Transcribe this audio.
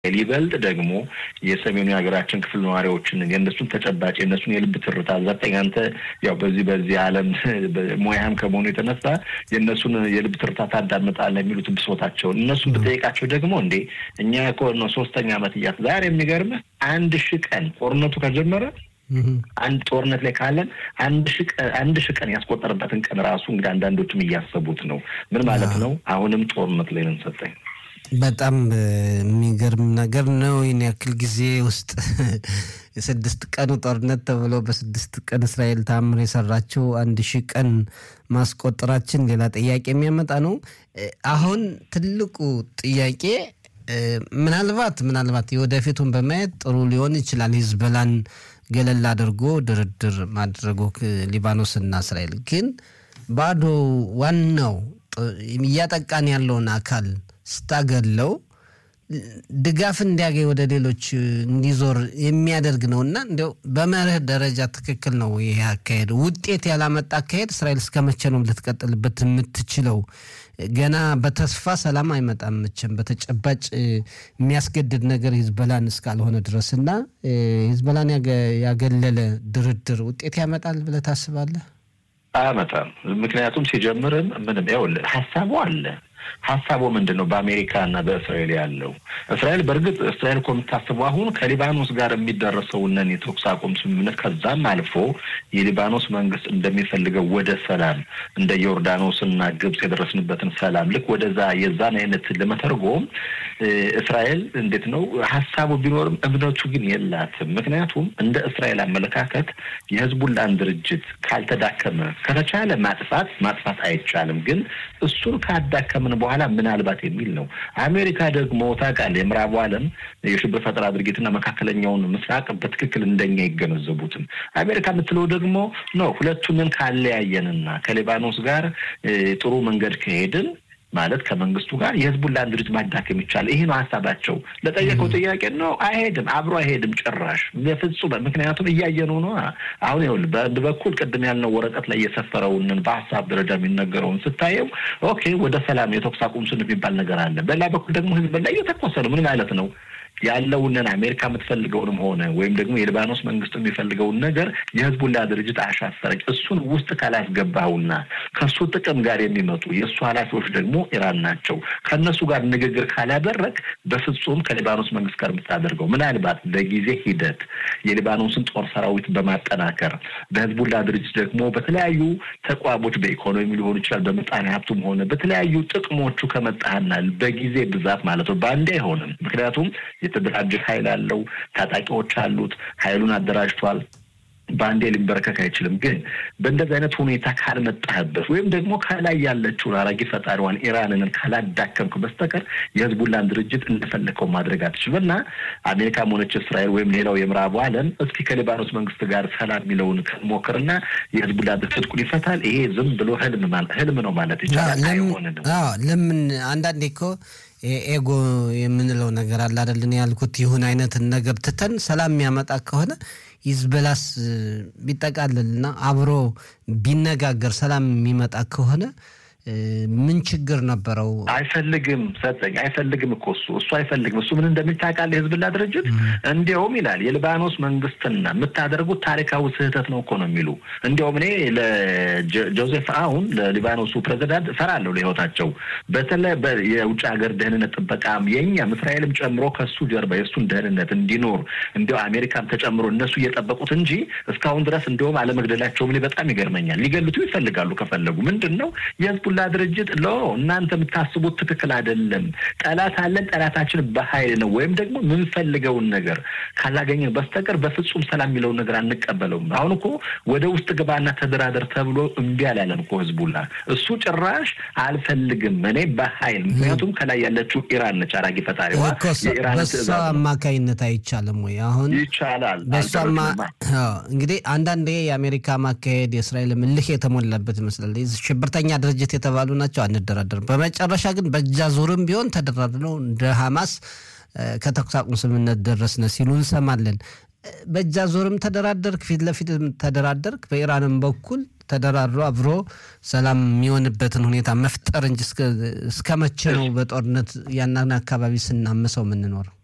ይበልጥ ደግሞ የሰሜኑ የሀገራችን ክፍል ነዋሪዎችን የእነሱን ተጨባጭ የእነሱን የልብ ትርታ ዘጠኝ አንተ ያው በዚህ በዚህ ዓለም ሙያም ከመሆኑ የተነሳ የእነሱን የልብ ትርታ ታዳምጣለህ የሚሉት ብሶታቸውን እነሱን ብጠይቃቸው ደግሞ እንዴ እኛ እኮ ነው ሶስተኛ ዓመት እያት ዛሬ የሚገርምህ አንድ ሺህ ቀን ጦርነቱ ከጀመረ አንድ ጦርነት ላይ ካለን አንድ ሺህ ቀን ያስቆጠረበትን ቀን ራሱ እንግዲህ አንዳንዶችም እያሰቡት ነው። ምን ማለት ነው? አሁንም ጦርነት ላይ ነን ሰጠኝ በጣም የሚገርም ነገር ነው። ይህን ያክል ጊዜ ውስጥ የስድስት ቀኑ ጦርነት ተብሎ በስድስት ቀን እስራኤል ታምር የሰራችው አንድ ሺህ ቀን ማስቆጠራችን ሌላ ጥያቄ የሚያመጣ ነው። አሁን ትልቁ ጥያቄ ምናልባት ምናልባት የወደፊቱን በማየት ጥሩ ሊሆን ይችላል ሂዝቦላን ገለል አድርጎ ድርድር ማድረጉ ሊባኖስና እስራኤል ግን ባዶ ዋናው እያጠቃን ያለውን አካል ስታገለው ድጋፍ እንዲያገኝ ወደ ሌሎች እንዲዞር የሚያደርግ ነው እና እንዲያው በመርህ ደረጃ ትክክል ነው ይሄ አካሄድ። ውጤት ያላመጣ አካሄድ እስራኤል እስከ መቼ ነው ልትቀጥልበት የምትችለው? ገና በተስፋ ሰላም አይመጣም መቼም በተጨባጭ የሚያስገድድ ነገር ሂዝቦላን እስካልሆነ ድረስ እና ሂዝቦላን ያገለለ ድርድር ውጤት ያመጣል ብለህ ታስባለህ? አያመጣም። ምክንያቱም ሲጀምርም ምንም ይኸውልህ ሀሳቡ አለ ሀሳቡ ምንድን ነው? በአሜሪካ እና በእስራኤል ያለው እስራኤል በእርግጥ እስራኤል እኮ የምታስበው አሁን ከሊባኖስ ጋር የሚደረሰውንን የተኩስ አቁም ስምምነት ከዛም አልፎ የሊባኖስ መንግስት እንደሚፈልገው ወደ ሰላም እንደ ዮርዳኖስ እና ግብጽ የደረስንበትን ሰላም ልክ ወደዛ የዛን አይነት ለመተርጎም እስራኤል እንዴት ነው ሀሳቡ ቢኖርም እምነቱ ግን የላትም። ምክንያቱም እንደ እስራኤል አመለካከት የህዝቡላን ድርጅት ካልተዳከመ ከተቻለ ማጥፋት ማጥፋት አይቻልም፣ ግን እሱን ካዳከምን በኋላ ምናልባት የሚል ነው። አሜሪካ ደግሞ ታውቃለህ፣ የምዕራቡ ዓለም የሽብር ፈጠራ ድርጊትና መካከለኛውን ምስራቅ በትክክል እንደኛ ይገነዘቡትም። አሜሪካ የምትለው ደግሞ ነው ሁለቱንን ካለያየንና ከሊባኖስ ጋር ጥሩ መንገድ ከሄድን ማለት ከመንግስቱ ጋር የህዝቡን ድርጅት ማዳከም ይቻላል። ይሄ ነው ሀሳባቸው። ለጠየቀው ጥያቄ ነው አይሄድም፣ አብሮ አይሄድም ጭራሽ በፍጹም። ምክንያቱም እያየነው ነው። አሁን ይኸውልህ በአንድ በኩል ቅድም ያልነው ወረቀት ላይ የሰፈረውን በሀሳብ ደረጃ የሚነገረውን ስታየው ኦኬ፣ ወደ ሰላም የተኩስ አቁም ስን የሚባል ነገር አለ። በሌላ በኩል ደግሞ ህዝብ ላይ እየተኮሰ ነው። ምን ማለት ነው? ያለውንን አሜሪካ የምትፈልገውን ሆነ ወይም ደግሞ የሊባኖስ መንግስት የሚፈልገውን ነገር የህዝቡላ ድርጅት አሻፈረች። እሱን ውስጥ ካላስገባውና ከእሱ ጥቅም ጋር የሚመጡ የእሱ ኃላፊዎች ደግሞ ኢራን ናቸው። ከእነሱ ጋር ንግግር ካላደረግ በፍጹም ከሊባኖስ መንግስት ጋር የምታደርገው ምናልባት በጊዜ ሂደት የሊባኖስን ጦር ሰራዊት በማጠናከር በህዝቡላ ድርጅት ደግሞ በተለያዩ ተቋሞች በኢኮኖሚ ሊሆን ይችላል፣ በምጣኔ ሀብቱም ሆነ በተለያዩ ጥቅሞቹ ከመጣህና በጊዜ ብዛት ማለት ነው በአንዴ አይሆንም። ምክንያቱም የተደራጀ ኃይል አለው፣ ታጣቂዎች አሉት፣ ኃይሉን አደራጅቷል። በአንዴ ሊንበረከክ አይችልም። ግን በእንደዚህ አይነት ሁኔታ ካልመጣህበት ወይም ደግሞ ከላይ ያለችውን አራጊ ፈጣሪዋን ኢራንን ካላዳከምክ በስተቀር የህዝቡላን ድርጅት እንደፈለከው ማድረግ አትችልም እና አሜሪካም ሆነች እስራኤል ወይም ሌላው የምዕራቡ ዓለም እስኪ ከሊባኖስ መንግስት ጋር ሰላም የሚለውን ሞክርና የህዝቡላ ትጥቁን ይፈታል። ይሄ ዝም ብሎ ህልም ህልም ነው ማለት ይቻላል። አይሆንንም። ለምን አንዳንዴ እኮ ኤጎ የምንለው ነገር አለ አይደልን? ያልኩት ይሁን አይነትን ነገር ትተን ሰላም የሚያመጣ ከሆነ ሂዝቦላስ ቢጠቃልልና አብሮ ቢነጋገር ሰላም የሚመጣ ከሆነ ምን ችግር ነበረው? አይፈልግም ሰጠኝ አይፈልግም እኮ እሱ እሱ አይፈልግም። እሱ ምን እንደሚታቃል የህዝብላ ድርጅት እንዲያውም ይላል የሊባኖስ መንግስትና የምታደርጉት ታሪካዊ ስህተት ነው እኮ ነው የሚሉ እንዲያውም እኔ ለጆዜፍ አውን ለሊባኖሱ ፕሬዚዳንት እፈራለሁ ለህይወታቸው። በተለይ የውጭ ሀገር ደህንነት ጥበቃም የእኛም እስራኤልም ጨምሮ ከሱ ጀርባ የእሱን ደህንነት እንዲኖር እንዲያው አሜሪካም ተጨምሮ እነሱ እየጠበቁት እንጂ እስካሁን ድረስ እንዲያውም አለመግደላቸውም እኔ በጣም ይገርመኛል። ሊገሉት ይፈልጋሉ ከፈለጉ ምንድን ነው የህዝቡላ ድርጅት ሎ እናንተ የምታስቡት ትክክል አይደለም። ጠላት አለን፣ ጠላታችን በኃይል ነው ወይም ደግሞ የምንፈልገውን ነገር ካላገኘን በስተቀር በፍጹም ሰላም የሚለውን ነገር አንቀበለውም። አሁን እኮ ወደ ውስጥ ግባና ተደራደር ተብሎ እምቢ አላለም እኮ ህዝቡላ። እሱ ጭራሽ አልፈልግም እኔ በኃይል ምክንያቱም ከላይ ያለችው ኢራን ነች አራጊ ፈጣሪዋ። በሷ አማካይነት አይቻልም ወይ? አሁን ይቻላል። በሷማ እንግዲህ አንዳንዴ የአሜሪካ ማካሄድ የእስራኤል ምልህ የተሞላበት ይመስላል። ሽብርተኛ ድርጅት የተባሉ ናቸው፣ አንደራደርም። በመጨረሻ ግን በእጃ ዙርም ቢሆን ተደራድረው እንደ ሐማስ ከተኩስ አቁም ስምምነት ደረስነ ሲሉ እንሰማለን። በእጃ ዞርም ተደራደርክ፣ ፊት ለፊት ተደራደርክ፣ በኢራንም በኩል ተደራድሮ አብሮ ሰላም የሚሆንበትን ሁኔታ መፍጠር እንጂ እስከ መቼ ነው በጦርነት ያናን አካባቢ ስናምሰው የምንኖረው?